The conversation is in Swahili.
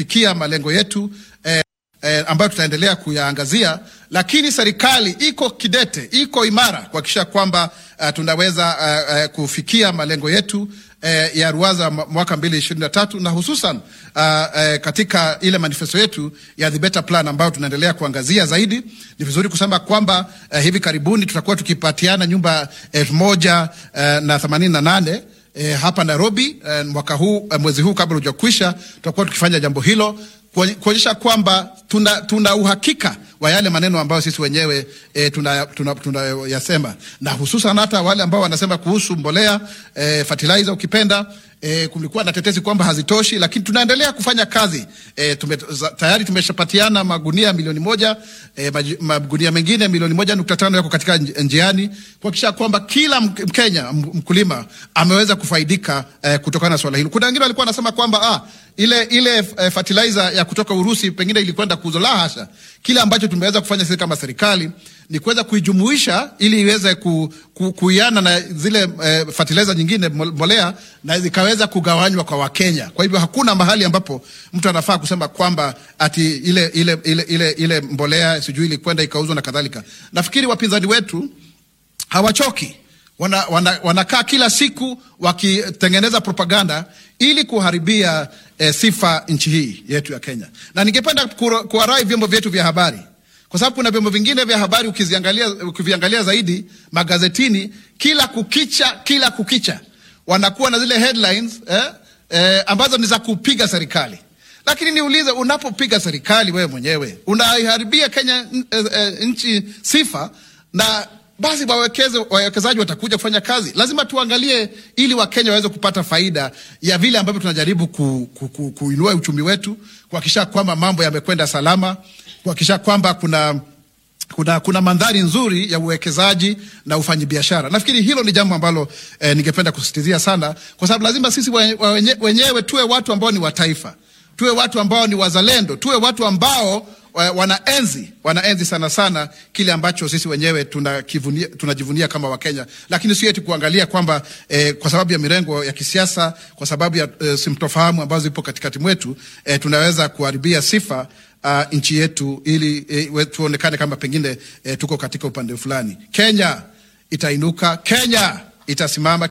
kufikia malengo yetu eh, eh, ambayo tutaendelea kuyaangazia, lakini serikali iko kidete, iko imara kuhakikisha kwamba uh, tunaweza uh, uh, kufikia malengo yetu uh, ya ruwaza mwaka mbili ishirini na tatu na hususan uh, uh, katika ile manifesto yetu ya the better plan ambayo tunaendelea kuangazia zaidi. Ni vizuri kusema kwamba uh, hivi karibuni tutakuwa tukipatiana nyumba elfu moja uh, na themanini na nane E, hapa Nairobi e, mwaka huu e, mwezi huu kabla hujakwisha, tutakuwa tukifanya jambo hilo kuonyesha kwamba tuna, tuna uhakika wa yale maneno ambayo sisi wenyewe e, tunayasema tuna, tuna na hususan hata wale ambao wanasema kuhusu mbolea e, fertilizer ukipenda e, kulikuwa na tetesi kwamba hazitoshi, lakini tunaendelea kufanya kazi e, tume, tayari tumeshapatiana magunia milioni moja e, magunia mengine milioni moja nukta tano yako katika njiani kuhakikisha kwamba kila Mkenya mkulima ameweza kufaidika e, kutokana na swala hilo. Kuna wengine walikuwa wanasema kwamba ah, ile ile e, fertilizer ya kutoka Urusi pengine ilikwenda kuuzwa. La hasha, kile ambacho tumeweza kufanya sisi kama serikali ni kuweza kuijumuisha ili iweze ku, ku, kuiana na zile eh, fertilizer nyingine mbolea na zikaweza kugawanywa kwa Wakenya. Kwa hivyo hakuna mahali ambapo mtu anafaa kusema kwamba ati ile ile ile ile, ile mbolea sijui ilikwenda ikauzwa na kadhalika. Nafikiri wapinzani wetu hawachoki wana, wana, wanakaa kila siku wakitengeneza propaganda ili kuharibia eh, sifa nchi hii yetu ya Kenya, na ningependa kuwarai vyombo vyetu vya habari kwa sababu kuna vyombo vingine vya habari ukiziangalia, ukiviangalia zaidi magazetini, kila kukicha, kila kukicha wanakuwa na zile headlines eh, eh, ambazo ni za kupiga serikali. Lakini niulize, unapopiga serikali wewe mwenyewe unaiharibia Kenya eh, eh, nchi sifa, na basi wawekezaji watakuja kufanya kazi. Lazima tuangalie ili Wakenya waweze kupata faida ya vile ambavyo tunajaribu ku, ku, ku, kuinua uchumi wetu, kuhakikisha kwamba mambo yamekwenda salama kuhakikisha kwamba kuna kuna, kuna mandhari nzuri ya uwekezaji na ufanyabiashara. Nafikiri hilo ni jambo ambalo eh, ningependa kusisitizia sana, kwa sababu lazima sisi wenye, wenyewe tuwe watu ambao ni wa taifa, tuwe watu ambao ni wazalendo, tuwe watu ambao wanaenzi wanaenzi sana sana kile ambacho sisi wenyewe tunajivunia tuna kama Wakenya, lakini sio eti kuangalia kwamba eh, kwa sababu ya mirengo ya kisiasa, kwa sababu ya eh, simtofahamu ambazo zipo katikati mwetu eh, tunaweza kuharibia sifa Uh, nchi yetu ili eh, tuonekane kama pengine eh, tuko katika upande fulani. Kenya itainuka, Kenya itasimama.